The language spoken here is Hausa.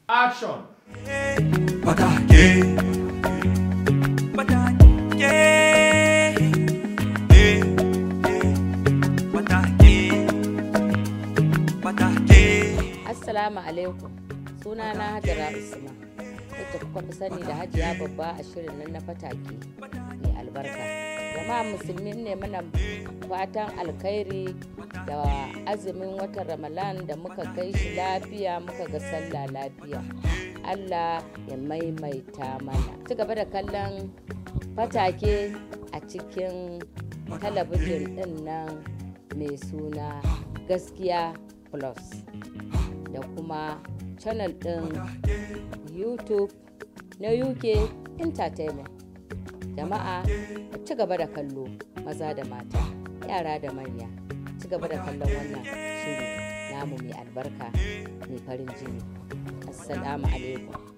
Action! Patake. Patake. Eh, eh. Patake. Patake. Assalamu alaikum sunana Hajara Usman wacce kuka fi sani da hajiya babba a shirin nan na fatake mai albarka jama'a musulmi ne mana fatan alkhairi da azumin watan ramalan da muka kai shi lafiya muka ga sallah lafiya allah ya maimaita mana ci gaba da kallon fatake a cikin talabijin din nan mai suna gaskiya plus da kuma channel ɗin youtube na uk entertainment jama'a ku ci gaba da kallo maza da mata yara da manya ci gaba da kallon wannan shiri namu mai albarka mai farin jini assalamu alaikum